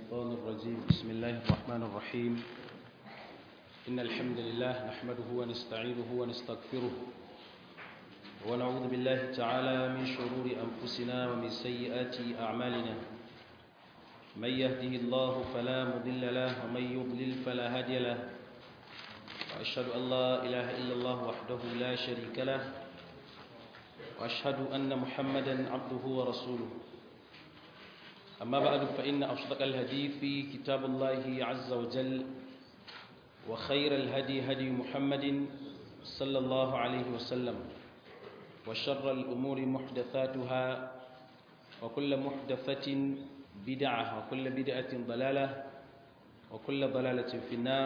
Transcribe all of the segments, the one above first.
الشيطان الرجيم بسم الله الرحمن الرحيم إن الحمد لله نحمده ونستعينه ونستغفره ونعوذ بالله تعالى من شرور أنفسنا ومن سيئات أعمالنا من يهده الله فلا مضل له ومن يضلل فلا هادي له وأشهد أن لا إله إلا الله وحده لا شريك له وأشهد أن محمدا عبده ورسوله أما بعد فإن أصدق الهدي في كتاب الله عز وجل وخير الهدي هدي محمد صلى الله عليه وسلم وشر الأمور محدثاتها وكل محدثة بدعة وكل بدعة ضلالة وكل ضلالة في النار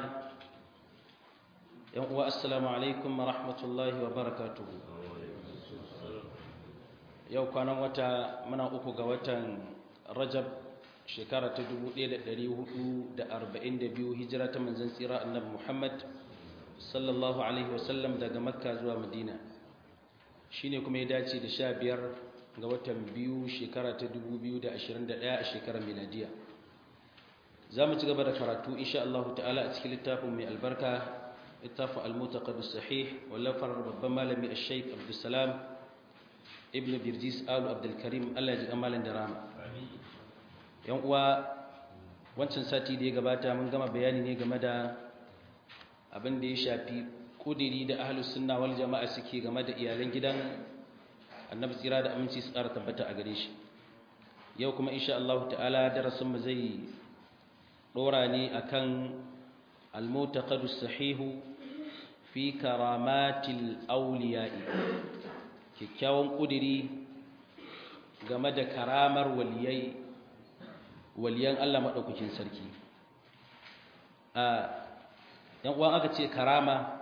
والسلام عليكم ورحمة الله وبركاته yau kwanan wata muna uku ga watan rajab shekara ta 1442 hijira ta manzan tsira annabi muhammad sallallahu alaihi wasallam daga makka zuwa madina shine kuma ya dace da sha biyar ga watan biyu shekara ta 2021 a shekarar miladiya za mu ci gaba da karatu insha Allah ta'ala a cikin littafin mai albarka littafin al-mutaqad sahih wallafar babban malami al-shaykh abdussalam ibn birjis alu abdulkarim allah ya ji amalin da rama yan uwa wancan sati da ya gabata mun gama bayani ne game da abin da ya shafi kudiri da ahlus sunna wal jama'a suke game da iyalan gidan annabi tsira da aminci su ƙara tabbata a gare shi yau kuma insha Allah ta'ala darasin mu zai dora ne akan al-mutaqaddis sahihu fi karamatil awliya'i kyakkyawan ƙudiri game da karamar waliyai waliyan Allah maɗaukakin sarki yan uwan aka ce karama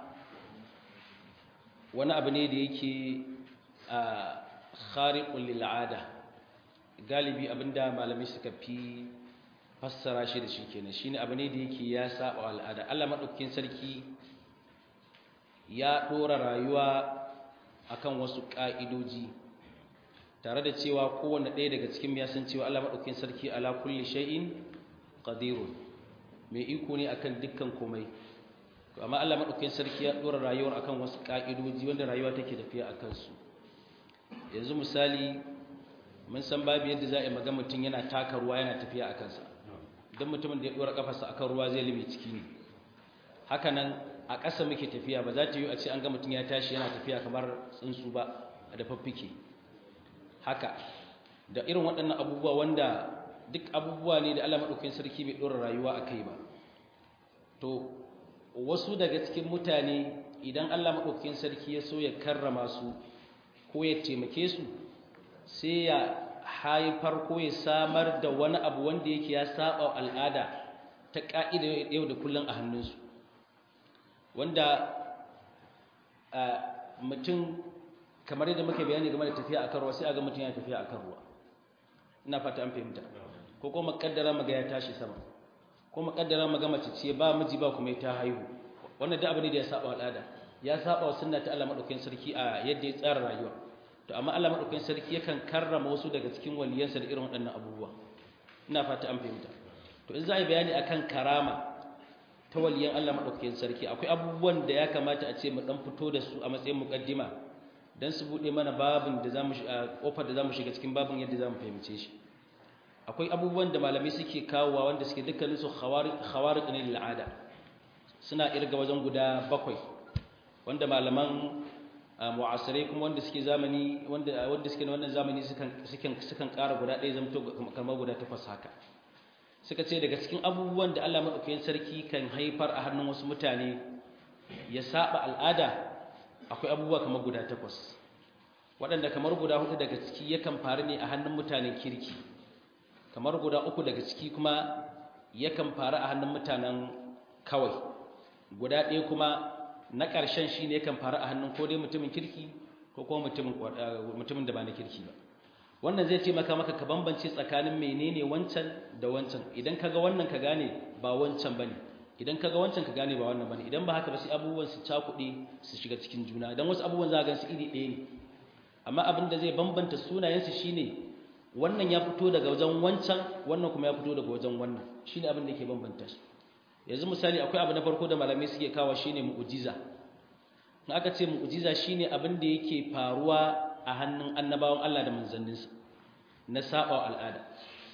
wani abu ne da yake a khariqul lil'ada galibi abinda malamai suka fi fassara shi da shi kenan shine abu ne da yake ya saba al'ada Allah maɗaukakin sarki ya ɗora rayuwa akan wasu ƙa'idoji tare da cewa kowane ɗaya daga cikin ya san cewa Allah maɗaukin sarki ala kulli shay'in qadirun mai iko ne akan dukkan komai amma Allah maɗaukin sarki ya ɗora rayuwar akan wasu ƙa'idoji wanda rayuwa take tafiya a kansu yanzu misali mun san babu yadda za a yi maga mutum yana taka ruwa yana tafiya a kansa don mutumin da ya ɗora ƙafarsa akan ruwa zai lime ciki ne hakanan a ƙasa muke tafiya ba za ta yi a ce an ga mutum ya tashi yana tafiya kamar tsuntsu ba a da faffike haka da irin waɗannan abubuwa wanda duk abubuwa ne da Allah maɗaukakin sarki bai ɗora rayuwa a kai ba to wasu daga cikin mutane idan Allah maɗaukakin sarki ya so ya karrama su ko ya taimake su sai ya haifar ko ya samar da wani abu wanda yake ya saba al'ada ta ƙa'ida yau da kullum a hannunsu wanda mutum kamar yadda muke bayani game da tafiya akan ruwa sai aga mutum ya tafiya akan ruwa ina fata an fahimta ko kuma makaddara maga ya tashi sama ko makaddara maga mace ce ba miji ba kuma ta haihu wannan da abu ne da ya saba al'ada ya saba wa sunna ta Allah madaukakin sarki a yadda ya tsara rayuwa to amma Allah madaukakin sarki yakan karrama wasu daga cikin waliyansa da irin waɗannan abubuwa ina fata an fahimta to in za a yi bayani akan karama ta waliyan Allah maɗaukakin sarki akwai abubuwan da ya kamata a ce mu ɗan fito da su a matsayin muƙaddima don su buɗe mana babin da zamu ƙofar da zamu shiga cikin babin yadda zamu fahimce shi akwai abubuwan da malamai suke kawowa wanda suke dukkanin su khawariq ne lil ada suna irga wajen guda bakwai wanda malaman mu'asirai kuma wanda suke zamani wanda wanda suke na wannan zamani sukan sukan sukan ƙara guda ɗaya zamto kamar guda takwas haka suka ce daga cikin abubuwan da Allah maɗaukakin sarki kan haifar a hannun wasu mutane ya saba al'ada akwai abubuwa kamar guda takwas waɗanda kamar guda hudu daga ciki yakan faru ne a hannun mutanen kirki kamar guda uku daga ciki kuma yakan faru a hannun mutanen kawai guda ɗaya kuma na ƙarshen shi ne yakan faru a hannun ko dai mutumin kirki ko kuma mutumin da ba na kirki ba wannan zai taimaka maka ka bambance tsakanin menene wancan da wancan idan kaga wannan ka gane ba wancan bane idan kaga wancan ka gane ba wannan bane idan ba haka ba sai abubuwan su cakuɗe su shiga cikin juna dan wasu abubuwan za ka gansu iri ɗaya ne amma abin da zai bambanta sunayensu shine wannan ya fito daga wajen wancan wannan kuma ya fito daga wajen wannan shine abin da yake bambanta su yanzu misali akwai abu na farko da malamai suke kawo shine mu'jiza in aka ce mu'jiza shine abin da yake faruwa a hannun annabawan Allah da manzanninsa na saba al'ada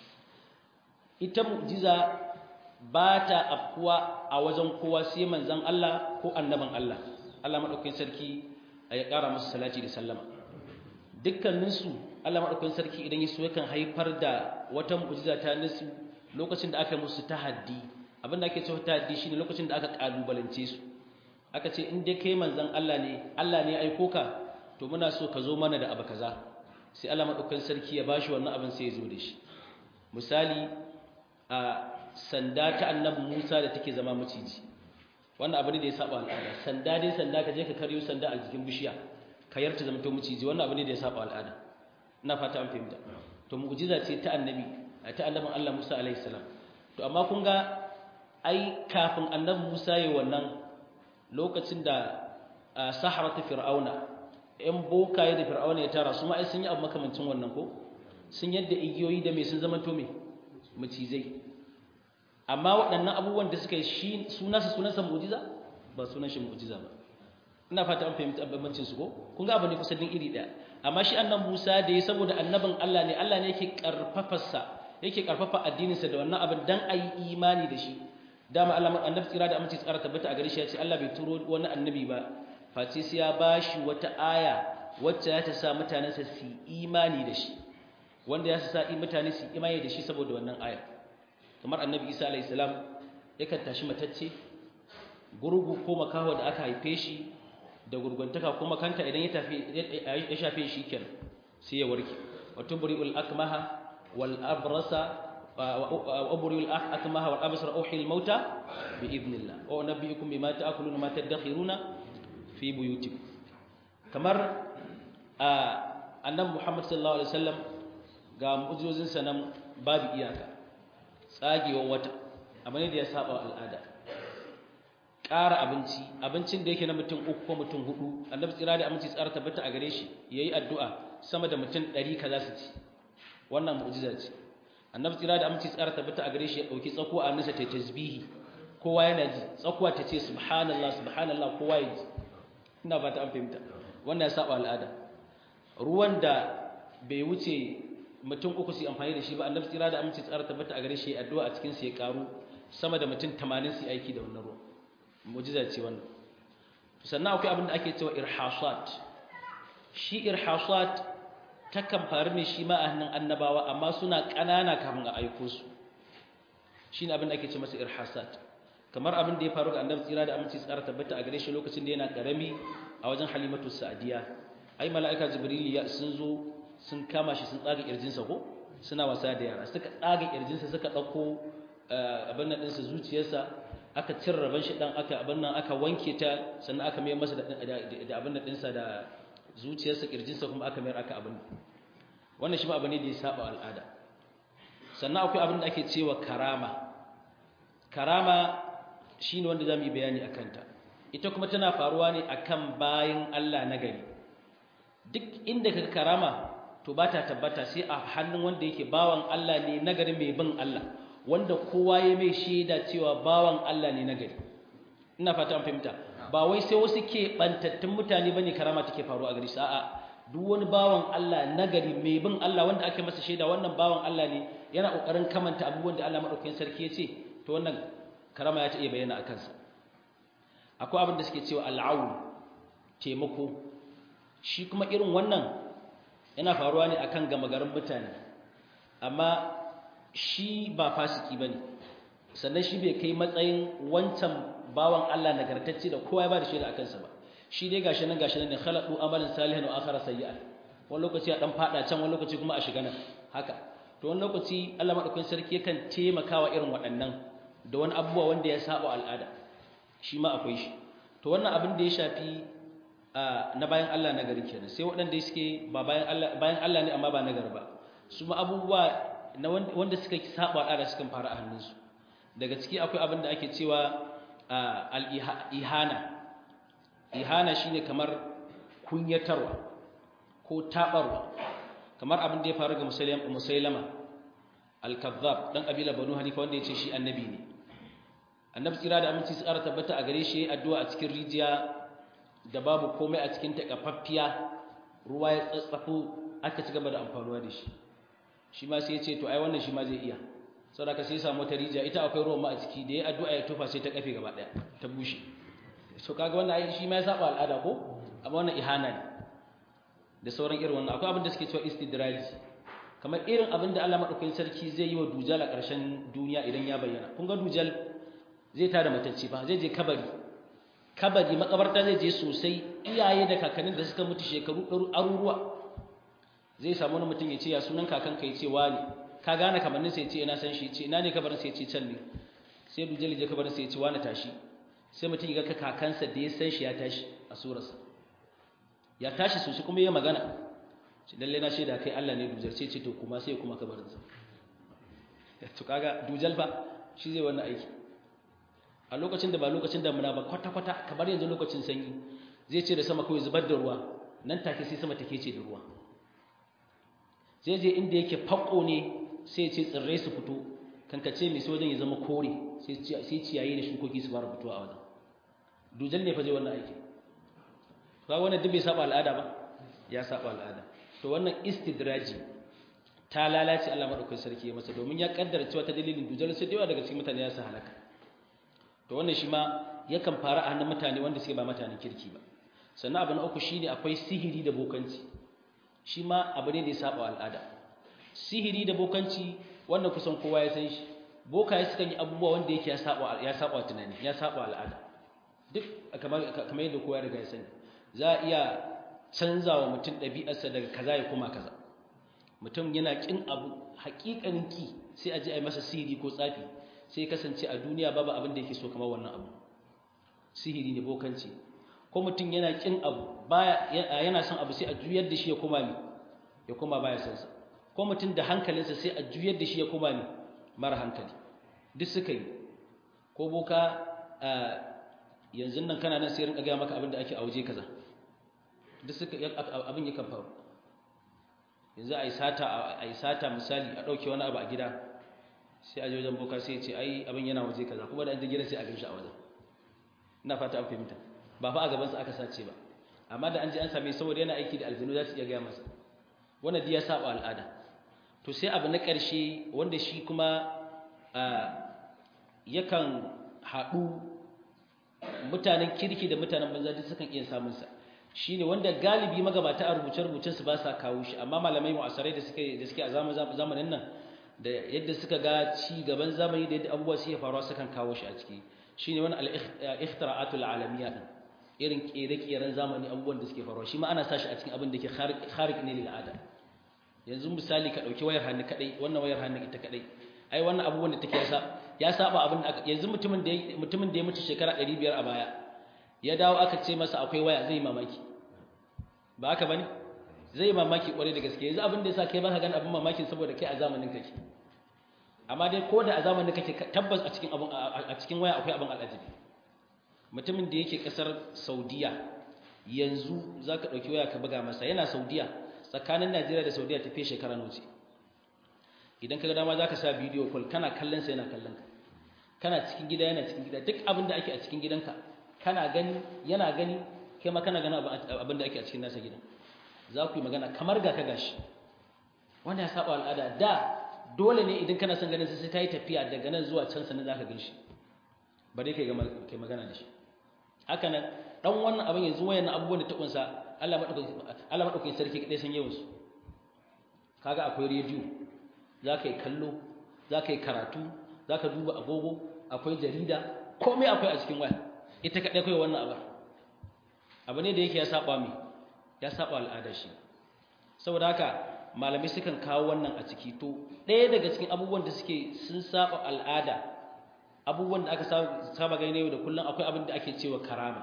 ita mu'jiza ba ta afkuwa a wajen kowa sai manzan Allah ko annaban Allah Allah madaukakin sarki ya ƙara musu salati da sallama dukkaninsu Allah madaukakin sarki idan ya so yakan haifar da wata mu'jiza ta nasu lokacin da aka musu tahaddi abinda ake cewa tahaddi shine lokacin da aka kalubalance su aka ce in dai kai manzan Allah ne Allah ne ya aiko ka to muna so ka zo mana da abu kaza sai Allah madaukakin sarki ya bashi wannan abin sai ya zo da shi misali a sanda ta annabi Musa da take zama maciji wannan abu ne da ya saba al'ada sanda dai sanda ka je ka karyo sanda a jikin bishiya ka yarta zama to maciji wannan abu ne da ya saba al'ada ina fata an fahimta to mu'jiza ce ta annabi ta annabin Allah Musa alaihi salam to amma kun ga ai kafin annabi Musa yayin wannan lokacin da saharatu fir'auna ‘yan bokaye da fir'auna ya tara su ma sun yi abu makamancin wannan ko sun yadda igiyoyi da mai sun zama to mai macizai amma waɗannan abubuwan da suka yi shi sunansa sunansa mu'jiza ba sunan shi mu'jiza ba ina fata an fahimta bambancin su ko kun ga abu ne kusan din iri ɗaya amma shi annan Musa da ya saboda annabin Allah ne Allah ne yake karfafarsa yake karfafa addininsa da wannan abin dan ayi imani da shi dama Allah annabi tsira da aminci tsara tabbata a gare shi ya ce Allah bai turo wani annabi ba face sai ya bashi wata aya wacce ya ta sa mutanensa su imani da shi wanda ya sa mutane su imani da shi saboda wannan aya kamar annabi Isa alayhi salam yakan tashi matacce gurgu ko makaho da aka haife shi da gurguntaka kuma kanta idan ya tafi ya shafe shi kenan sai ya warke wa tubri'ul akmaha wal abrasa وأبرئ الأكمه والأبصر أوحي الموتى بإذن الله وأنبئكم بما تأكلون وما تدخرون في بيوتكم kamar annabi Muhammad sallallahu alaihi wasallam ga mu'jizozin sa nan babu iyaka tsagewar wata abin da ya saba al'ada ƙara abinci abincin da yake na mutum uku ko mutum hudu annabi tsira da aminci tsara tabbata a gare shi yayi addu'a sama da mutum 100 kaza su ci wannan mu'jiza ce annabi tsira da aminci tsara tabbata a gare shi ya dauki tsakuwa a nasa ta tasbihi kowa yana ji tsakuwa ta ce subhanallah subhanallah kowa ya ji ina fata an fahimta wannan ya saba al'ada ruwan da bai wuce mutum uku su amfani da shi ba annabi tsira da aminci tsara tabbata a gare shi ya addu'a a cikin sa ya karu sama da mutum 80 su aiki da wannan ruwan mu'jiza ce wannan sannan akwai abin da ake cewa irhasat shi irhasat takan faru ne shi ma a hannun annabawa amma suna ƙanana kafin a aiko su shi ne abin da ake ce masa irhasat kamar abin da ya faru ga annabi tsira da aminci tsara tabbata a gare shi lokacin da yana ƙarami a wajen halimatu sa'adiya ai mala'ika jibril ya sun zo sun kama shi sun tsaga kirjinsa ko suna wasa da yara suka tsaga kirjinsa suka ɗauko abin nan ɗinsa zuciyarsa aka cin rabon shi ɗan aka abin nan aka wanke ta sannan aka mai masa da abin nan ɗinsa da zuciyarsa kirjinsa kuma aka mayar aka abin wannan shi ma abu ne da ya saba al'ada sannan akwai abin da ake cewa karama karama shine wanda zamu yi bayani akan ta ita kuma tana faruwa ne akan bayin Allah na gari duk inda kaga karama to ba ta tabbata sai a hannun wanda yake bawan Allah ne na gari mai bin Allah wanda kowa ya mai shaida cewa bawan Allah ne na gari ina fata an fahimta ba wai sai wasu ke bantattun mutane bane karama take faruwa a gari sa a'a duk wani bawan Allah nagari mai bin Allah wanda ake masa shaida wannan bawan Allah ne yana kokarin kamanta abubuwan da Allah madaukakin sarki ya ce to wannan karama ya ta iya bayyana a kansa akwai abin da suke cewa al'aun taimako shi kuma irin wannan yana faruwa ne akan gama garin mutane amma shi ba fasiki bane sannan shi bai kai matsayin wancan bawan Allah nagartacce da kowa ya ba da shaida akan sa ba shi dai gashi nan gashi nan ne khalaqu amalan salihan wa akhara sayyi'an wani lokaci a dan fada can wani lokaci kuma a shiga nan haka to wani lokaci Allah madaukakin sarki yakan taimakawa irin waɗannan da wani abubuwa wanda ya saba al'ada shi ma akwai shi to wannan abin da ya shafi na bayan Allah na gari kenan sai waɗanda suke ba bayan Allah bayan Allah ne amma ba na gari ba su ma abubuwa na wanda suka saba al'ada sukan fara a hannunsu daga ciki akwai abin da ake cewa al-ihana ihana shine kamar kunyatarwa ko tabarwa kamar abin da ya faru ga musailama al-kazzab dan kabila banu hanifa wanda ya ce shi annabi ne annabi tsira da aminci su ƙara tabbata a gare shi addu'a a cikin rijiya da babu komai a cikin takafaffiya ruwa ya tsatsafo aka ci gaba da amfanuwa da shi shi ma sai ya ce to ai wannan shi ma zai iya saboda ka sai ya samu wata rijiya ita akwai ruwan ma a ciki da ya addu'a ya tofa sai ta kafe gaba daya ta bushe so kaga wannan ai shi ma ya saba al'ada ko amma wannan ihana ne da sauran irin wannan akwai abin da suke cewa istidraji kamar irin abin da Allah madaukakin sarki zai yi wa dujal a ƙarshen duniya idan ya bayyana kun ga dujal zai tada matacce ba zai je kabari kabari makabarta zai je sosai iyaye da kakannin da suka mutu shekaru ɗaru aruruwa zai samu wani mutum ya ce ya sunan kakanka ya ce wani ka gane kamannin sai ya ce ina san shi ce ina ne kabarin sai ya ce can ne sai dujal je kabarin sai ya ce wani tashi sai mutum ya ga kakansa da ya san shi ya tashi a surarsa ya tashi sosai kuma ya magana ce lalle na shaida kai Allah ne dujal sai ce to kuma sai kuma kabarinsa to kaga dujal fa shi zai wannan aiki a lokacin da ba lokacin damuna ba kwata-kwata kamar yanzu lokacin sanyi zai ce da sama kawai zubar da ruwa nan take sai sama take ce da ruwa zai je inda yake fako ne sai ce tsirrai su fito kankace mai sai wajen ya zama kore sai ciyayi da shukoki su fara fitowa a wajen dujal ne fa zai wannan aiki ba wannan duk bai saba al'ada ba ya saba al'ada to wannan istidraji ta lalace Allah madaukakin sarki ya masa domin ya kaddara cewa ta dalilin dujal sai da yawa daga cikin mutane ya sa halaka to wannan shi ma yakan fara a hannun mutane wanda suke ba mutanen kirki ba sannan abu na uku shine akwai sihiri da bokanci shi ma abu ne da ya saba al'ada sihiri da bokanci wannan kusan kowa ya san shi bokaye sukan yi abubuwa wanda yake ya saba ya saba tunani ya saba al'ada duk kamar kamar yadda kowa ya riga ya sani za a iya canzawa mutum ɗabi'arsa daga kaza ya koma kaza mutum yana kin abu haƙiƙanin ki sai a je a yi masa sihiri ko tsafi sai kasance a duniya babu abin da yake so kamar wannan abu sihiri ne bokanci ko mutum yana kin abu baya yana son abu sai a juyar da shi ya koma mi ya koma baya son sa ko mutum da hankalinsa sai a juyar da shi ya koma mi mara hankali duk suka yi ko boka yanzu nan kana nan sai rinka ga maka abin da ake a waje kaza duk suka abin yakan faru yanzu a yi sata a yi sata misali a ɗauke wani abu a gida sai a wajen boka sai ce ai abin yana waje kaza kuma da an je gida sai a ganshi a wajen ina fata an fahimta ba fa a gabansa aka sace ba amma da an je an same saboda yana aiki da aljinu za su iya gaya masa wannan ya saba al'ada to sai abu na ƙarshe wanda shi kuma yakan haɗu mutanen kirki da mutanen banza duk sukan iya samun sa shine wanda galibi magabata a rubuce-rubucen su ba sa kawo shi amma malamai mu'asarai da suke da suke a zamanin nan da yadda suka ga ci gaban zamani da yadda abubuwa suke faruwa sukan kawo shi a ciki shine wani al-ikhtira'atul alamiyya din irin kere-keren zamani abubuwan da suke faruwa shi ma ana sa shi a cikin abin da ke kharik ne lil ada yanzu misali ka dauki wayar hannu kadai wannan wayar hannu ita kadai ai wannan abubuwan da take yasa ya saba abin da yanzu mutumin da mutumin da ya mutu shekara 500 a baya ya dawo aka ce masa akwai waya zai mamaki ba haka bane zai mamaki kwarai da gaske yanzu abin da yasa kai baka gani abin mamakin saboda kai a zamanin kake amma dai ko da a zamanin kake tabbas a cikin abin a cikin waya akwai abin al'ajabi mutumin da yake kasar Saudiya yanzu zaka dauki waya ka buga masa yana Saudiya tsakanin Najeriya da Saudiya tafi shekara nawa idan kaga dama zaka sa bidiyo call kana kallon sa yana kallon ka kana cikin gida yana cikin gida duk abin da ake a cikin gidanka kana gani yana gani kai ma kana gani abin da ake a cikin nasa gidan za ku yi magana kamar ga ka gashi wanda ya saba al'ada da dole ne idan kana son ganin sai ka yi tafiya daga nan zuwa can sannan za ka gan shi ba dai kai magana da shi haka nan dan wannan abin yanzu wayan abubuwan da ta kunsa Allah madaukakin sarki kadai san yawan su kaga akwai rediyo za ka yi kallo za ka yi karatu za ka duba agogo akwai jarida komai akwai a cikin waya ita kadai kai wannan abin abu ne da yake ya saba mi ya saba al'ada shi saboda haka malamai sukan kawo wannan a ciki to ɗaya daga cikin abubuwan da suke sun saba al'ada abubuwan da aka saba gani yau da kullum akwai abin da ake cewa karama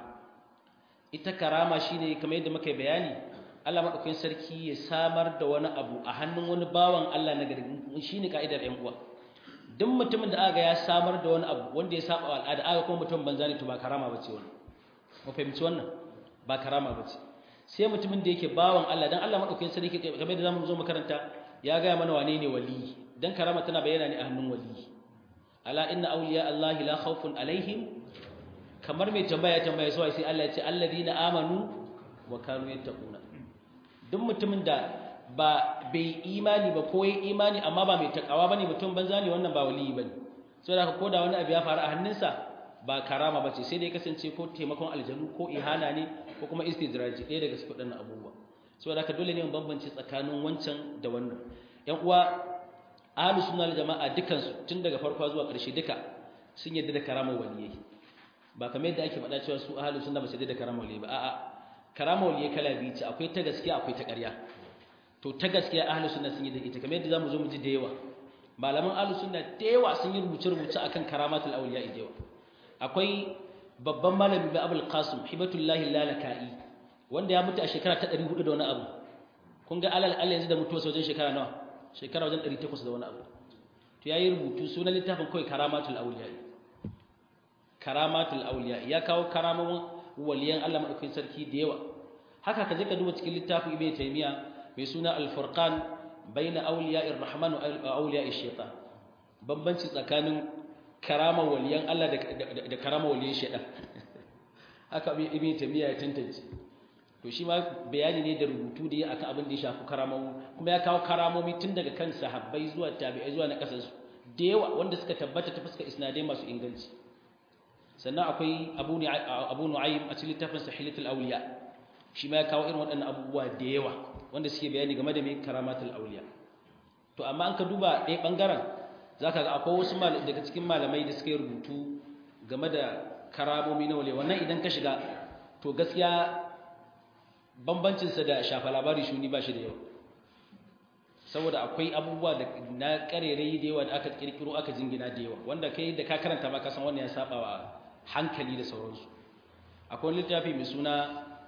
ita karama shine kamar yadda muka bayani Allah madaukakin sarki ya samar da wani abu a hannun wani bawan Allah na gari shine kaidar ƴan uwa duk mutumin da aka ya samar da wani abu wanda ya saba al'ada aka kuma mutum banza ne to ba karama bace wannan mu fahimci wannan ba karama bace sai mutumin da yake bawan Allah dan Allah madaukakin sarki kamar da zamu zo makaranta ya ga mana wane ne wali dan karama tana bayyana ne a hannun wali ala inna awliya Allah la khawfun alaihim kamar mai tambaya tambaya sai sai Allah ya ce alladina amanu wa kanu yattaquna duk mutumin da ba bai imani ba ko yayi imani amma ba mai takawa bane mutum banza ne wannan ba wali bane saboda haka koda wani abu ya faru a hannunsa ba karama bace sai dai kasance ko taimakon aljanu ko ihana ne ko kuma istidraji ɗaya daga cikin waɗannan abubuwa saboda haka dole ne mu bambance tsakanin wancan da wannan ƴan uwa ahlus sunna jama'a dukan su tun daga farko zuwa ƙarshe duka sun yarda da karamar waliyai ba kamar yadda ake faɗa cewa su ahlus sunna ba su yarda da karamar waliyai ba a'a karamar waliyai kala biyu ce akwai ta gaskiya akwai ta ƙarya to ta gaskiya ahlus sunna sun yarda ita kamar yadda zamu zo mu ji da yawa malaman ahlus sunna da yawa sun yi rubuce rubuce akan karamatul awliya da yawa akwai babban malami ba abul qasim hibatullahi lalaka'i wanda ya mutu a shekara ta 400 da wani abu kun ga alal alal yanzu da mutuwa wajen shekara nawa shekara wajen 800 da wani abu to yayi rubutu sunan littafin kai karamatul awliya karamatul awliya ya kawo karamomin waliyan Allah madaukakin sarki da yawa haka ka je ka duba cikin littafin ibnu taymiya mai suna al-furqan baina awliya'ir rahman wa awliya'ish shaitan bambanci tsakanin karama waliyan Allah da karama waliyan shaitan haka ibn tamiya ya tantance to shi ma bayani ne da rubutu da ya akan abin da ya shafi karamomi kuma ya kawo karamomi tun daga kan sahabbai zuwa tabi'ai zuwa na kasansu da yawa wanda suka tabbata ta fuskar isnadai masu inganci sannan akwai abu abu nu'aym a cikin littafin sahihatul awliya shi ma ya kawo irin waɗannan abubuwa da yawa wanda suke bayani game da mai karamatul awliya to amma an ka duba ɗaya ɓangaren za ka ga akwai wasu daga cikin malamai da suka yi rubutu game da karamomi na wale wannan idan ka shiga to gaskiya bambancinsa da shafa labari shuni ba shi da yawa saboda akwai abubuwa da na karerai da yawa da aka kirkiro aka jingina da yawa wanda kai da ka karanta ma ka san wannan ya saba wa hankali da sauransu akwai littafi mai suna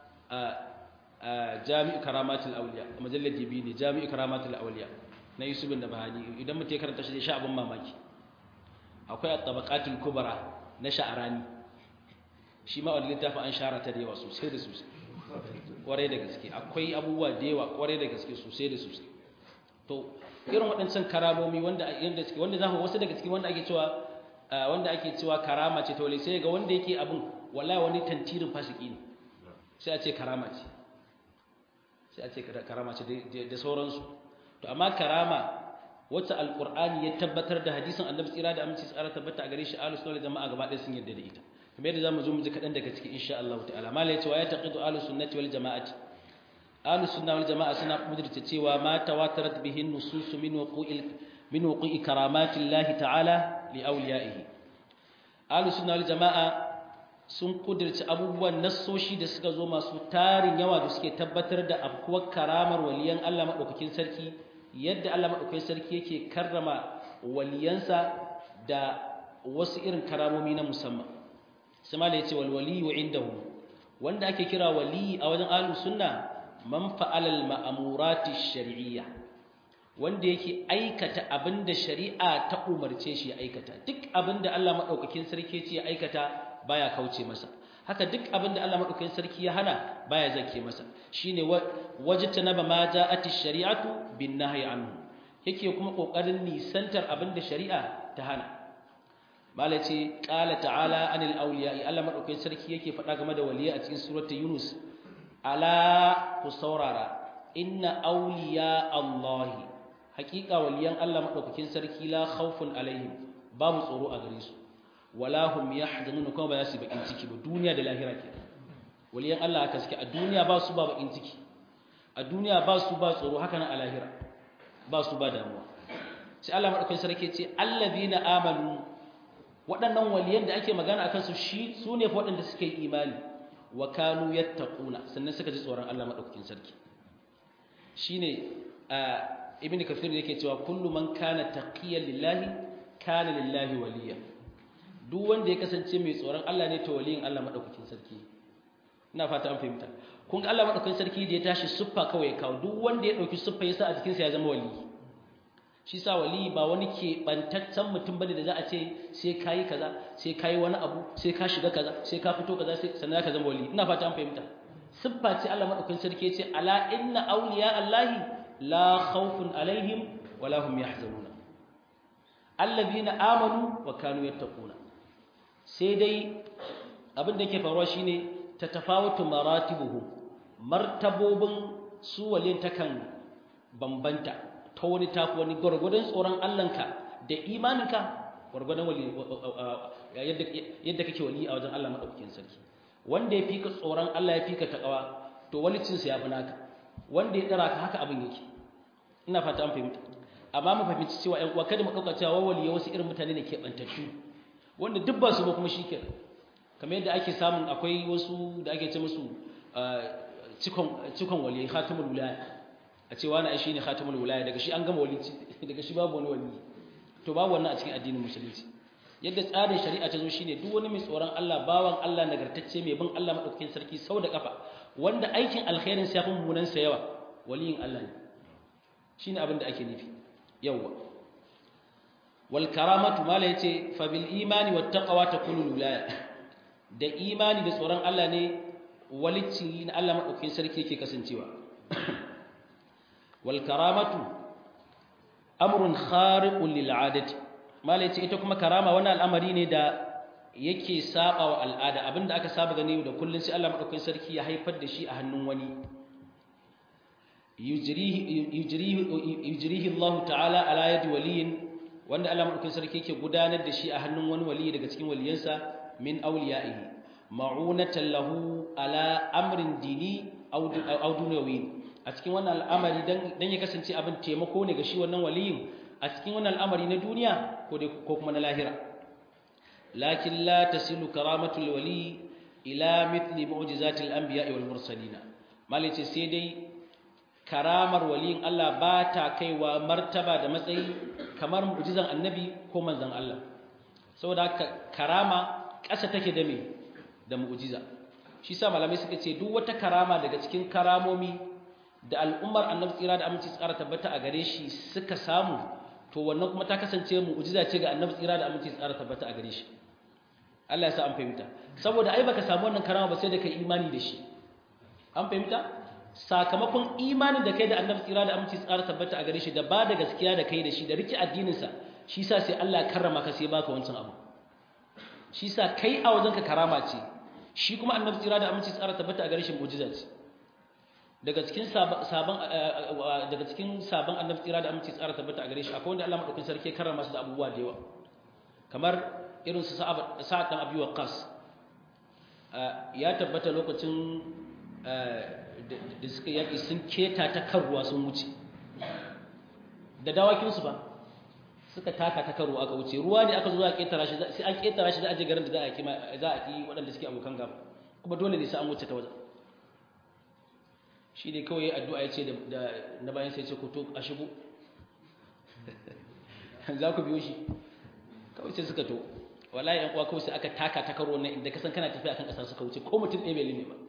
jami'u karamatul auliya majallar dibi ne jami'u karamatul auliya na yusuf bin bahani idan mutum ya karanta shi zai sha abin mamaki akwai at-tabaqatul kubra na sha'arani shi ma wannan littafin an shara ta da yawa sosai da sosai kwarai da gaske akwai abubuwa da yawa kwarai da gaske sosai da sosai to irin waɗancan karamomi wanda yanda suke wanda za ku wasu daga cikin wanda ake cewa wanda ake cewa karama ce ta wale sai ga wanda yake abin wallahi wani tantirin fasiki ne sai a ce karama ce sai a ce karama ce da sauransu to amma karama wacce alqur'ani ya tabbatar da hadisin annabi tsira da aminci tsara tabbata a gare shi ahlus sunna jama'a gaba ɗaya sun yarda da ita kamar yadda zamu zo mu ji kadan daga cikin insha Allah ta'ala mala yace wa ya taqidu ahlus sunnati wal jama'ati ahlus sunna wal jama'a suna kudurta cewa ma tawatarat bihi nusus min wuqu'il min wuqu'i karamati Allah ta'ala li awliya'ihi ahlus sunna wal jama'a sun kudirci abubuwan nassoshi da suka zo masu tarin yawa da suke tabbatar da afkuwar karamar waliyan Allah maɗaukakin sarki yadda Allah maɗaukakin sarki yake karrama waliyansa da wasu irin karamomi na musamman sama da ya ce walwali wa indahu wanda ake kira wali a wajen ahlus sunna man fa'alal ma'amurati shar'iyya wanda yake aikata abinda shari'a ta umarce shi ya aikata duk abinda Allah maɗaukakin sarki ya ce ya aikata baya kauce masa haka duk abin da Allah madaukakin sarki ya hana baya zake masa shine wajtanaba ma ja'ati shari'atu bin nahyi anhu yake kuma kokarin nisantar abin da shari'a ta hana malai ce qala ta'ala anil awliya Allah madaukakin sarki yake faɗa game da waliya a cikin surata yunus ala ku saurara inna awliya allahi haƙiƙa waliyan Allah madaukakin sarki la khawfun alaihim babu tsoro a gare su wala hum yahzanun kuma ba za su bakin ciki ba duniya da lahira ke waliyan Allah haka suke a duniya ba su ba bakin ciki a duniya ba su ba tsoro haka nan a lahira ba su ba damuwa sai Allah madaukakin sarki ce allazina amanu waɗannan waliyan da ake magana akan su shi su ne fa waɗanda suke imani wa kanu yattaquna sannan suka ji tsoron Allah madaukakin sarki shine ibn kafir yake cewa kullu man kana taqiyan lillahi kana lillahi waliya duk wanda ya kasance mai tsoron Allah ne to waliyin Allah madaukakin sarki ina fata an fahimta kun ga Allah madaukakin sarki da ya tashi suffa kawai kawo duk wanda ya dauki suffa yasa a cikin sa ya zama wali shi sa wali ba wani ke bantaccen mutum bane da za a ce sai kai kaza sai kai wani abu sai ka shiga kaza sai ka fito kaza sai sannan ka zama wali ina fata an fahimta siffa ce Allah madaukakin sarki ya ce ala inna awliya allahi la khawfun alaihim wala hum yahzanuna alladhina amanu wa kanu yattaquna sai dai abin da yake faruwa shine tatafawatu maratibuhum martabobin su walin takan bambanta ta wani tafi wani gwargwadon tsoron Allahnka da imaninka gwargwadon wali yadda kake wali a wajen Allah madaukakin sarki wanda ya fika tsoron Allah ya fika takawa to walicin sa yafi naka wanda ya dara ka haka abin yake ina fata an fahimta amma mu fahimci cewa ƴan uwa kada mu dauka cewa waliya wasu irin mutane ne ke bantattu wanda duk ba su ba kuma shikenan kamar yadda ake samun akwai wasu da ake ce musu cikon cikon waliyai khatimul wilaya a ce wani ai shine khatimul wilaya daga shi an gama walici daga shi babu wani wali to babu wannan a cikin addinin musulunci yadda tsarin shari'a ta zo shine duk wani mai tsoron Allah bawan Allah nagartacce mai bin Allah madaukakin sarki sau da kafa wanda aikin alkhairin sa yafi mummunan sa yawa waliyin Allah ne shine abin da ake nufi yawa wal karamatu mala yace fa bil imani wat taqwa takunu wilaya da imani da tsoron Allah ne walicci na Allah madaukakin sarki yake kasancewa wal karamatu amrun khariqun lil adati malai ce ita kuma karama wani al'amari ne da yake saba wa al'ada abinda aka saba gani da kullun sai Allah madaukakin sarki ya haifar da shi a hannun wani yujrihi yujrihi yujrihi Allah ta'ala ala yadi waliyin wanda Allah madaukakin sarki yake gudanar da shi a hannun wani wali daga cikin waliyansa min awliya'ihi ma'unatan lahu ala amrin dini aw dunyawi a cikin wannan al'amari dan ya kasance abin taimako ne ga shi wannan waliyin a cikin wannan al'amari na duniya ko kuma na lahira lakin la tasilu karamatul wali ila mithli mu'jizatil anbiya'i wal mursalin malice sai dai karamar waliyin Allah ba ta kaiwa martaba da matsayi kamar mu'jizan annabi ko manzon Allah saboda haka karama ƙasa take da me da mu'jiza shi sa malamai suka ce duk wata karama daga cikin karamomi da al'ummar annabi tsira da aminci tsara tabbata a gare shi suka samu to wannan kuma ta kasance mu'jiza ce ga annabi tsira da aminci tsara tabbata a gare shi Allah ya sa an fahimta saboda ai baka samu wannan karama ba sai da kai imani da shi an fahimta sakamakon imanin da kai da annabi tsira da aminci tsara tabbata a gare shi da ba da gaskiya da kai da shi da rike addinin sa shi sa sai Allah ya karrama ka sai baka wancan abu shi sa kai a wajenka karama ce shi kuma annabi tsira da aminci tsara tabbata a gare shi mu'jiza ce daga cikin sabon daga cikin sabon annabi tsira da aminci tsara tabbata a gare shi akwai wanda Allah madaukakin sarki karrama su da abubuwa da yawa kamar irin su sa'ad dan abi waqas ya tabbata lokacin da suka yaki sun keta ta karuwa sun wuce da dawakin su ba suka taka ta karuwa aka wuce ruwa ne aka zo za a ketara shi sai an ketara shi za a je garin da za a kima za a yi waɗanda suke abokan gaba kuma dole ne sai an wuce ta wajen shi ne kawai addu'a ya ce da na bayan sai ce ku to a shigo za ku biyo shi kawai sai suka to wallahi yan uwa kawai sai aka taka ta karo nan inda kasan kana tafiya akan ƙasa suka wuce ko mutum ɗaya bai lime ba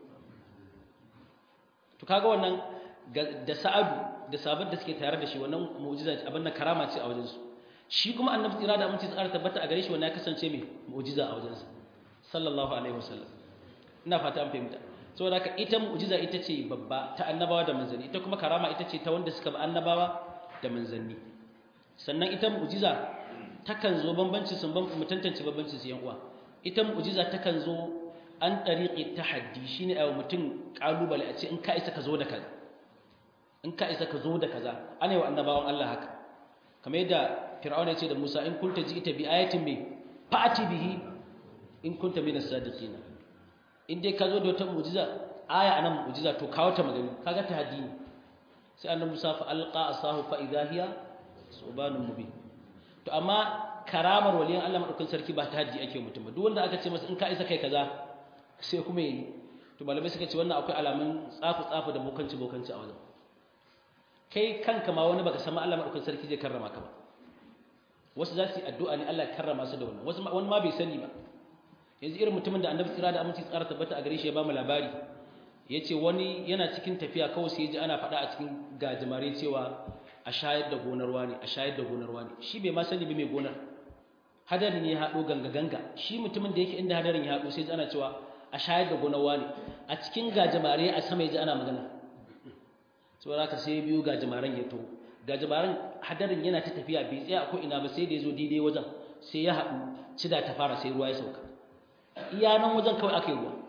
to kaga wannan da sa'adu da sabon da suke tare da shi wannan mu'jiza abin nan karama ce a wajen su shi kuma annabi tsira da aminci tsara tabbata a gare shi wannan ya kasance mai mu'jiza a wajen sa sallallahu alaihi wasallam ina fata an fahimta saboda haka ita mu'jiza ita ce babba ta annabawa da manzanni ita kuma karama ita ce ta wanda suka bi annabawa da manzanni sannan ita mu'jiza takan zo bambanci sun ban mu tantance bambanci su yan uwa ita mu'jiza takan zo an tariqi tahaddi shine ayi mutum kalubale a ce in ka isa ka zo da kaza in ka isa ka zo da kaza ana yi wa annabawan Allah haka kamar yadda fir'auna ya ce da Musa in kunta ji'ita bi ayatin me fa'ati bihi in kunta minas sadiqin in dai ka zo da wata mu'jiza aya anan mu'jiza to kawo ta magani kaga tahaddi ne sai annabi Musa fa alqa asahu fa idha hiya subanun mubin to amma karamar waliyan Allah madaukakin sarki ba tahaddi ake mutum ba duk wanda aka ce masa in ka isa kai kaza sai kuma yi to malamai suka ce wannan akwai alamun tsafu tsafu da bokanci bokanci a wajen kai kanka ma wani baka san Allah madaukakin sarki zai karrama ka ba wasu za su yi addu'a ne Allah ya karrama su da wannan wasu wani ma bai sani ba yanzu irin mutumin da annabi tsira da aminci tsara tabbata a gare shi ya ba mu labari ya ce wani yana cikin tafiya kawai sai ya ji ana faɗa a cikin gajimare cewa a shayar da gonarwa ne a shayar da gonarwa ne shi bai ma sani ba mai gonar hadari ne ya haɗo ganga ganga shi mutumin da yake inda hadarin ya haɗo sai ji ana cewa a shayar da gonar wani a cikin gajimare a sama ya ji ana magana saboda haka sai biyu gajimaren ya to gajimaren hadarin yana ta tafiya bai tsaya ko ina ba sai da ya zo daidai wajen sai ya haɗu cida ta fara sai ruwa ya sauka iya nan wajen kawai aka yi ruwa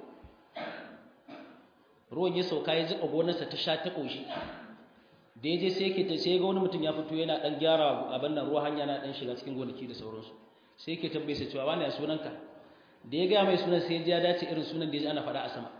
ruwan ya sauka ya jiƙa gonarsa ta sha ta ƙoshi da ya je sai yake ta sai ga wani mutum ya fito yana ɗan gyara abin nan ruwa hanya na ɗan shiga cikin gonaki da sauransu sai yake tambaye sa cewa wani ya sunanka da ya gaya mai sunan sai ya ji ya dace irin sunan da ya ji ana faɗa a sama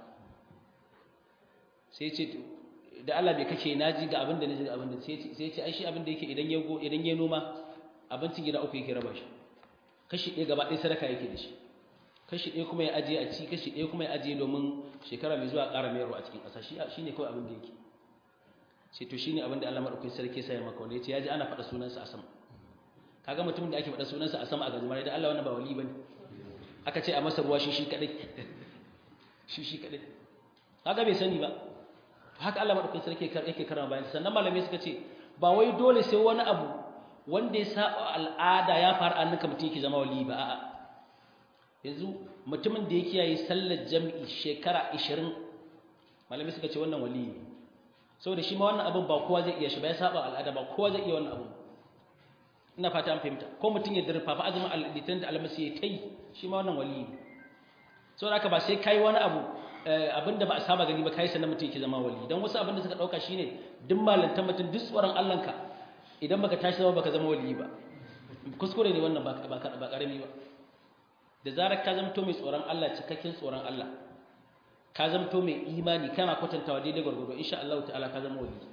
sai ya ce da Allah bai kake naji ga abin da naji ga abin da sai ya ce ai shi abin da yake idan ya go idan ya noma abincin gida uku yake raba shi kashi ɗaya gaba ɗaya sadaka yake da shi kashi ɗaya kuma ya ajiye a ci kashi ɗaya kuma ya ajiye domin shekara mai zuwa ƙara mayarwa a cikin ƙasa shi ne kawai abin da yake sai to shi ne abin da Allah maɗaukakin sarki sai ya maka wanda ya ce ya ji ana faɗa sunansa a sama kaga mutumin da ake faɗa sunansa a sama a gajimare da Allah wannan ba wali bane aka ce a masa ruwa shi shi kaɗai shi shi kaɗai kaga bai sani ba haka Allah maɗaukakin sarki yake karama bayan sannan malamai suka ce ba wai dole sai wani abu wanda ya saba al'ada ya faru an nuka mutum yake zama wali ba a'a yanzu mutumin da ya kiyaye sallar jami'i shekara 20 malamai suka ce wannan wali ne saboda shi ma wannan abin ba kowa zai iya shi ba ya saba al'ada ba kowa zai iya wannan abin ina fata an fahimta ko mutum ya dirfa fa azumin al-litan da almasi ya tai shi ma wannan wali ne saboda haka ba sai kai wani abu abinda ba a saba gani ba kai sanan mutum yake zama wali dan wasu abinda suka dauka shine duk malantan mutum duk tsoron Allah ka idan baka tashi zama baka zama wali ba kuskure ne wannan ba ba karami ba da zarar ka zamto mai tsoron Allah cikakken tsoron Allah ka zamto mai imani kana kwatantawa daidai gwargwado insha Allah ta'ala ka zama wali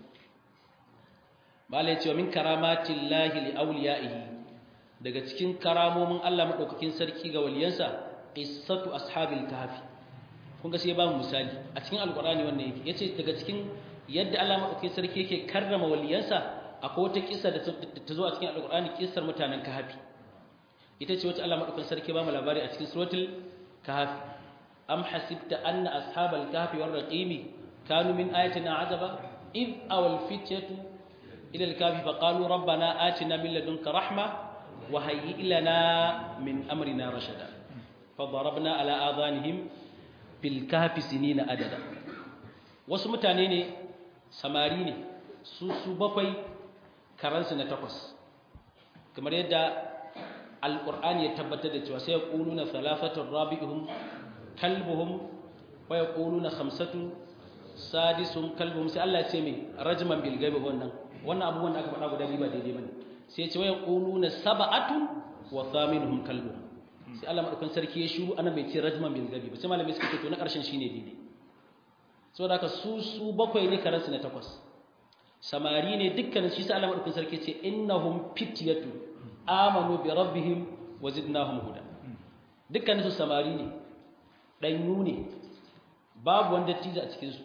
bala ya ce wa min karamatin lahi li awliyaihi daga cikin karamomin Allah madaukakin sarki ga waliyansa qissatu ashabil kahfi kun ga sai ba mu misali a cikin alqur'ani wannan yake yace daga cikin yadda Allah madaukakin sarki yake karrama waliyansa akwai wata kissa da ta zo a cikin alqur'ani kissar mutanen kahfi ita ce wacce Allah madaukakin sarki ba mu labari a cikin suratul kahfi am hasibta anna ashabal kahfi war raqimi kanu min ayatina ajaba id awal fityatu ila al-kahfi faqalu rabbana atina min ladunka rahma wa hayyi lana min amrina rashada fadarabna ala adhanihim fil kahfi sinina adada wasu mutane ne samari ne su su bakwai karansu na takwas kamar yadda alƙur'ani ya tabbatar da cewa sai ya ƙulu na salafatun rabi'uhum kalbuhum wa ya ƙulu na hamsatu sadisun kalbuhum sai Allah ce mai rajman bilgabe wannan wannan abubuwan da aka faɗa guda biyu ba daidai bane sai ya ce wa ya ƙulu na saba'atun wa thaminuhum kalbuhum sai Allah madaukan sarki ya shiru ana bai ce rajman bilgabe ba sai malamai suka ce to na ƙarshen shine daidai saboda haka su su bakwai ne karansu na takwas samari ne dukkanin shi sai Allah madaukan sarki ce innahum fityatu amanu bi rabbihim wa zidnahum huda dukkan su samari ne danyu ne babu wanda tiza a cikin su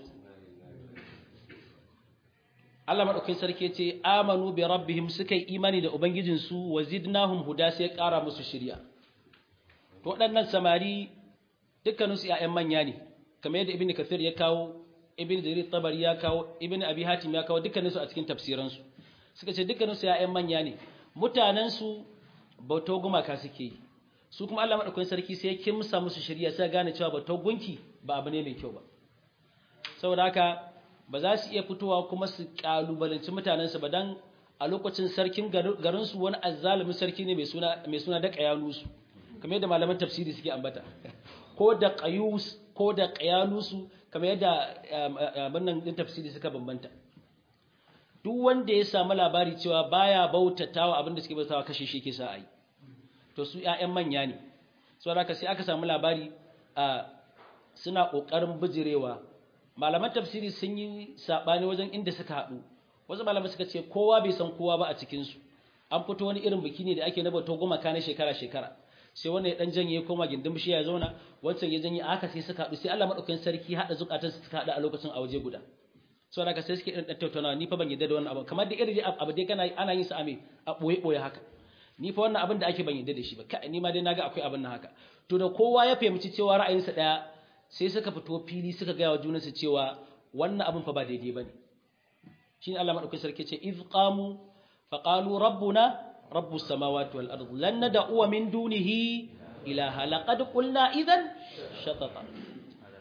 Allah madaukakin sarki yace amanu bi rabbihim suka yi imani da ubangijin su wa zidnahum huda sai ya kara musu shiriya to waɗannan samari dukkanin su ƴaƴan manya ne kamar yadda ibnu kathir ya kawo ibnu jarir tabari ya kawo ibnu abi hatim ya kawo dukkanin su a cikin tafsiransu suka ce dukkanin su ƴaƴan manya ne mutanensu bautar gumaka suke yi su kuma Allah maɗaukakin sarki sai ya kimsa musu shirya sai gane cewa bautar gunki ba abu ne mai kyau ba saboda haka ba za su iya fitowa kuma su kalubalanci mutanensu ba dan a lokacin sarkin garinsu wani azzalumin sarki ne mai suna mai suna da qayalusu kamar yadda malaman tafsiri suke ambata ko da qayus ko da qayalusu kamar yadda wannan din tafsiri suka bambanta duk wanda ya samu labari cewa baya bautatawa abin da suke bautawa kashe shi ke sa a yi to su ƴaƴan manya ne saboda haka sai aka samu labari a suna ƙoƙarin bijirewa malaman tafsiri sun yi saɓani wajen inda suka haɗu wasu malaman suka ce kowa bai san kowa ba a cikinsu an fito wani irin biki ne da ake na bautar gumaka na shekara-shekara sai wanda ya dan janye ya koma gindin bishiya ya zauna wancan ya janye aka sai suka haɗu sai Allah madaukakin sarki haɗa zukatansu suka haɗu a lokacin a waje guda sau da ka sai suke ɗan tattaunawa ni fa ban yadda da wannan abu kamar da irin abu dai kana ana yin sa ame a ɓoye ɓoye haka ni fa wannan abin da ake ban yadda da shi ba kai ni ma dai naga akwai abin nan haka to da kowa ya fahimci cewa ra'ayinsa ɗaya sai suka fito fili suka gaya wa junansu cewa wannan abin fa ba daidai bane shine Allah madaukakin sarki ce iz qamu fa qalu rabbuna rabbus samawati wal ardi lan nad'u min dunihi ilaha laqad qulna idhan shatata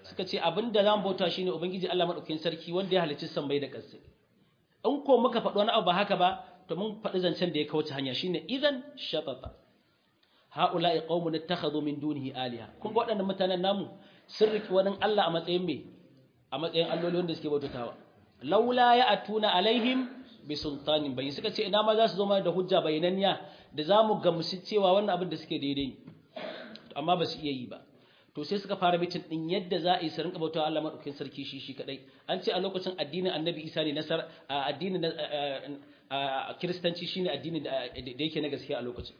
suka ce abinda zamu bauta shine ubangiji Allah madaukakin sarki wanda ya halicci sammai da ƙasa in ko muka faɗi wani abu ba haka ba to mun faɗi zancen da ya kauce hanya shine idan shatata haula'i qaumun ittakhadhu min dunihi aliha kun ga waɗannan mutanen namu sun riki wani Allah a matsayin me a matsayin alloli wanda suke bautatawa laula ya atuna alaihim bi sultanin bayin suka ce ina ma za su zo mana da hujja bayananniya da za mu gamsu cewa wannan abin da suke daidai amma ba su iya yi ba to sai suka fara mitin din yadda za a yi su rinka bautawa Allah madaukakin sarki shi shi kadai an ce a lokacin addinin annabi isa ne nasar addinin kiristanci shine addinin da yake na gaskiya a lokacin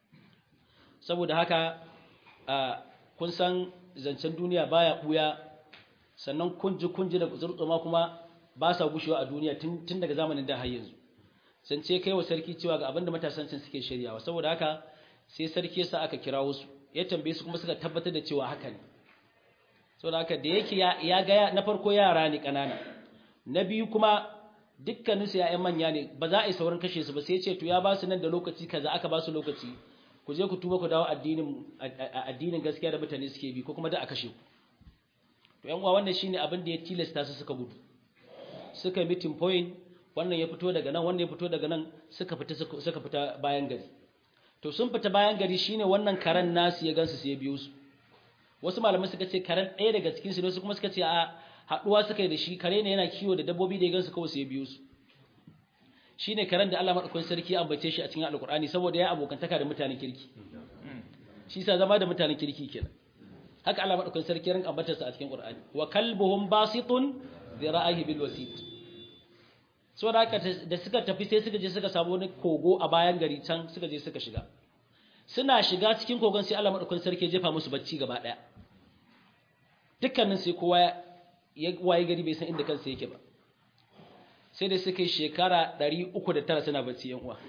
saboda haka kun san zancen duniya baya buya sannan kunji kunji da zurtsuma kuma ba sa gushewa a duniya tun daga zamanin da har yanzu zance kai wa sarki cewa ga abinda matasan can suke shiryawa saboda haka sai sarki yasa aka kira wasu ya tambaye su kuma suka tabbatar da cewa haka ne saboda haka da yake ya ga na farko yara ne kanana na biyu kuma dukkanin su ya'yan manya ne ba za a yi saurin kashe su ba sai ya ce to ya ba su nan da lokaci kaza aka ba su lokaci ku je ku tuba ku dawo addinin addinin gaskiya da mutane suke bi ko kuma da a kashe ku to yan uwa wannan shine abin da ya tilasta su suka gudu suka meeting point wannan ya fito daga nan wannan ya fito daga nan suka fita suka fita bayan gari to sun fita bayan gari shine wannan karan nasu ya gansu sai ya biyo su wasu malamai suka ce karan ɗaya daga cikin su ne su kuma suka ce a haɗuwa suka yi da shi kare ne yana kiwo da dabbobi da ya gansu kawai sai ya biyo su shine karen da Allah madaukakin sarki ya ambace shi a cikin alkur'ani saboda ya abokantaka da mutanen kirki shi sa zama da mutanen kirki kenan haka Allah madaukakin sarki ya rinka ambatarsa a cikin qur'ani wa kalbuhum basitun dhira'ihi bil wasit so da haka da suka tafi sai suka je suka samu wani kogo a bayan gari can suka je suka shiga suna shiga cikin kogon sai Allah madaukakin sarki ya jefa musu bacci gaba daya dukkanin sai kowa ya waye gari bai san inda kansa yake ba sai da suka yi shekara 309 suna bacci yan uwa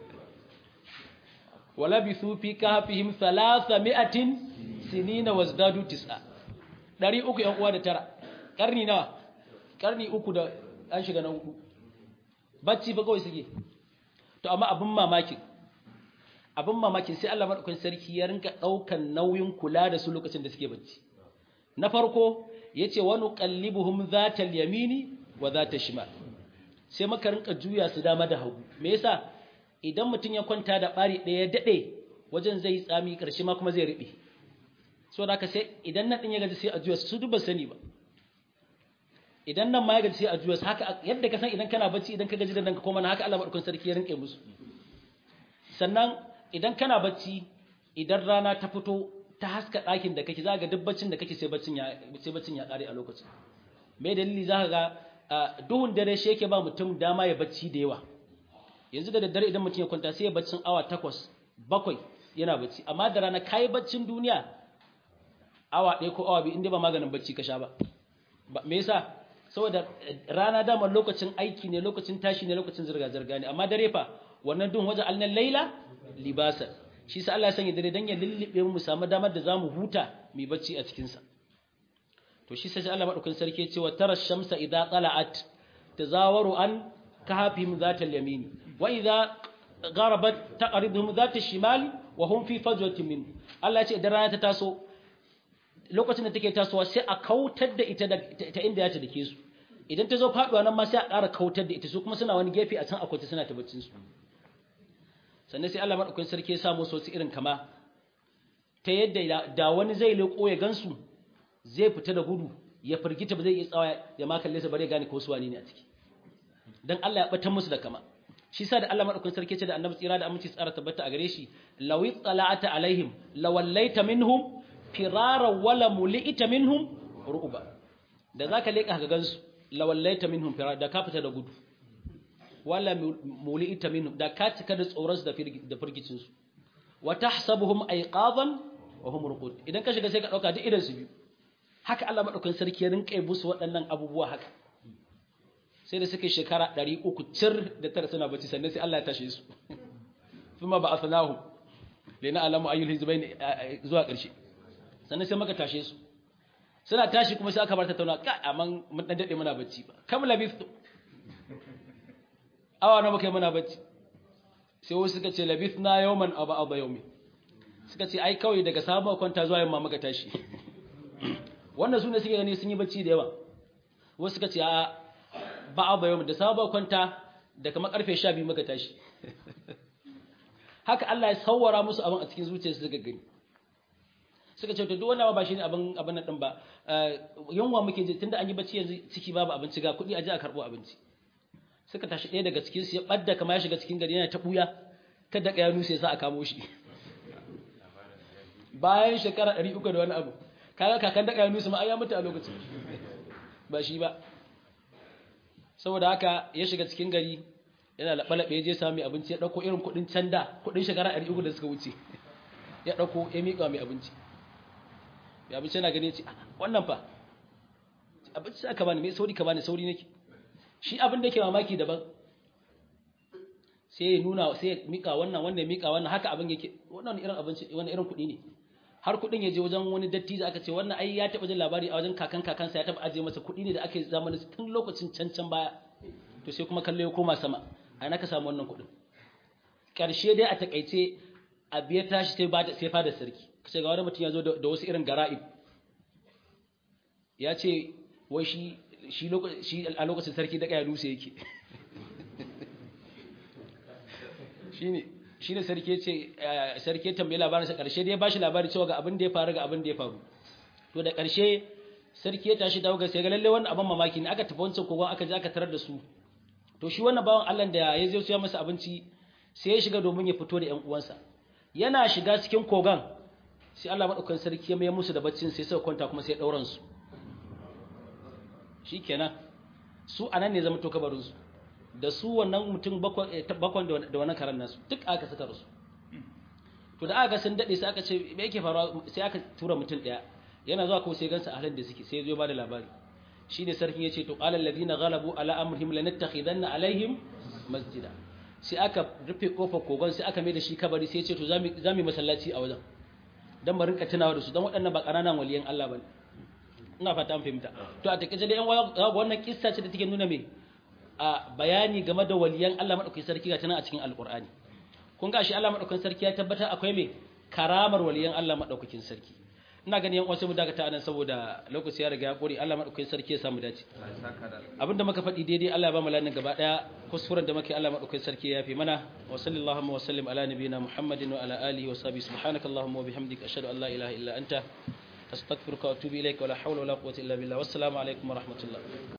wala bi su fi kahfihim 300 sinina wazdadu tis'a 300 yan uwa da tara karni nawa karni uku da an shiga na hudu bacci ba kawai suke to amma abin mamakin abin mamakin sai Allah madaukakin sarki ya rinka daukan nauyin kula da su lokacin da suke bacci na farko yace wa nuqallibuhum zatal yamini wa zatal shimal sai maka rinka juya su dama da hagu me yasa idan mutum ya kwanta da bari ɗaya ya daɗe wajen zai tsami ƙarshe ma kuma zai riɓe so da sai idan nan ɗin ya gaji sai a juya su duba sani ba idan nan ma ya gaji sai a juya su haka yadda ka san idan kana bacci idan ka gaji da nan ka koma na haka Allah madaukakin sarki ya rinƙe musu sannan idan kana bacci idan rana ta fito ta haska ɗakin da kake za ga duk baccin da kake sai baccin ya sai baccin ya ƙare a lokacin me dalili za ka ga duhun dare shi yake ba mutum dama ya bacci da yawa yanzu da daddare idan mutum ya kwanta sai ya baccin awa takwas bakwai yana bacci amma da rana kayi baccin duniya awa ɗaya ko awa biyu inda ba maganin bacci ka sha ba me yasa saboda rana dama lokacin aiki ne lokacin tashi ne lokacin zirga-zirga ne amma dare fa wannan duhun wajen alnan laila libasa shi sa Allah ya sanya dare dan ya lullube mu samu damar da zamu huta mu bacci a cikin sa to shi sai Allah madaukakin sarki ya ce wa tara shamsa idza tala'at tazawaru an kahfihim zatal yamin wa idza gharabat taqriduhum zatal shimal wa hum fi fajwatin min Allah ya ce idan rana ta taso lokacin da take tasowa sai a kautar da ita ta inda ya ta dake su idan ta zo faduwa nan ma sai a ƙara kautar da ita su kuma suna wani gefe a can akwai suna ta baccin su sannan sai Allah madaukakin sarki ya sa musu wasu irin kama ta yadda da wani zai leko ya gansu zai fita da gudu ya firgita ba zai iya tsawa ya ma kalle sa bare gane ko su wani ne a ciki dan Allah ya bata musu da kama shi sa da Allah madaukakin sarki ce da annabi tsira da aminci tsara tabbata a gare shi lawi tsala'ata alaihim lawallaita minhum firara wala mulita minhum ru'ba da zaka leka ga gansu lawallaita minhum firara da ka fita da gudu wala mulita minhum da ka cika da tsoron su da firgicin su wa tahsabuhum ayqadan wa hum ruqud idan ka shiga sai ka dauka duk idan su biyu haka Allah madaukakin sarki ya rinka musu waɗannan abubuwa haka sai da suka shekara 300 cir da tara suna bacci sannan sai Allah ya tashe su kuma ba asnahu lina alamu ayyul hizbain zuwa ƙarshe sannan sai maka tashe su suna tashi kuma sai aka bar ta tauna ka amma mun dan dade muna bacci ba kam labistu awa na muka yi muna bacci sai wasu suka ce labithna yawman aba aba yawmi suka ce ai kawai daga samu kwanta zuwa yamma muka tashi wannan su ne suke gani sun yi bacci da yawa wasu suka ce a ba a bayan da sabon kwanta da kamar karfe sha biyu muka tashi haka Allah ya sauwara musu abin a cikin zuciyarsu suka gani suka ce to duk wannan ba shi ne abin abin nan din ba yunwa muke ji tunda an yi bacci yanzu ciki babu abinci ga kuɗi a je a karɓo abinci suka tashi ɗaya daga cikin su ya ɓadda kamar ya shiga cikin gari yana ta ɓuya kada ka ya nuse sa a kamo shi bayan shekara ɗari uku da wani abu kaga kakan da ya nuse ma ai ya mutu a lokacin ba shi ba saboda haka ya shiga cikin gari yana laɓe-laɓe ya je sami abinci ya ɗauko irin kuɗin canda kuɗin shekara ɗari uku da suka wuce ya ɗauko ya miƙa mai abinci mai abinci yana gani ya ce wannan fa abinci aka bani mai sauri ka bani sauri nake shi abin da ke mamaki daban sai ya nuna sai ya miƙa wannan wanda ya miƙa wannan haka abin yake wannan irin abinci wani irin kuɗi ne har kuɗin ya je wajen wani dattijo aka ce wannan ai ya taɓa jin labari a wajen kakan kakansa ya taɓa ajiye masa kuɗi ne da ake zamanin tun lokacin can can baya to sai kuma kallo ya koma sama a na ka samu wannan kuɗin ƙarshe dai a takaice a biya tashi sai bada sai fada sarki kace ga wani mutum ya zo da wasu irin gara'ib ya ce wai shi shi shi a lokacin sarki da kaya dutse yake shine shine sarki ya ce sarki ya tambaye labarin sa karshe dai ya bashi labari cewa ga abin da ya faru ga abin da ya faru to da karshe sarki ya tashi dawo ga sai ga lalle wannan abin mamaki ne aka tafi wancan kogon aka je aka tarar da su to shi wannan bawan Allah da ya zo ya masa abinci sai ya shiga domin ya fito da ƴan uwansa yana shiga cikin kogon sai Allah madaukakin sarki ya mai musu da baccin sai suka kwanta kuma sai ya dauran su shikenan su anan ne zama to kabarin su da su wannan mutum bakwan da wannan karan nasu duk aka saka su to da aka sun dade sai aka ce me yake faruwa sai aka tura mutum daya yana zuwa ko sai gansa a halin da suke sai ya zo ba da labari shine sarkin yace to qala alladhina ghalabu ala amrihim lanattakhidanna alaihim masjida sai aka rufe kofar kogon sai aka mai da shi kabari sai ya ce to zamu zamu masallaci a wajen dan mu rinka tunawa da su dan waɗannan ba ƙananan waliyan Allah bane ina fata an fahimta to a takeice dai yan wannan kissa ce da take nuna me a bayani game da waliyan Allah madaukakin sarki ga tana a cikin alqur'ani kun ga shi Allah madaukakin sarki ya tabbatar akwai me karamar waliyan Allah madaukakin sarki ina ganin yan wasu mu dakata anan saboda lokaci ya riga ya kore Allah madaukakin sarki ya samu dace abinda muka faɗi daidai Allah ya ba mu lanin gaba daya kuskuren da muke Allah madaukakin sarki ya yafi mana wa sallallahu wa sallim ala nabiyina muhammadin wa ala alihi wa sahbihi subhanakallahumma wa bihamdika ashhadu an la ilaha illa anta astaghfiruka wa atubu ilaik wa la hawla wa la quwwata illa billah wassalamu alaikum wa rahmatullah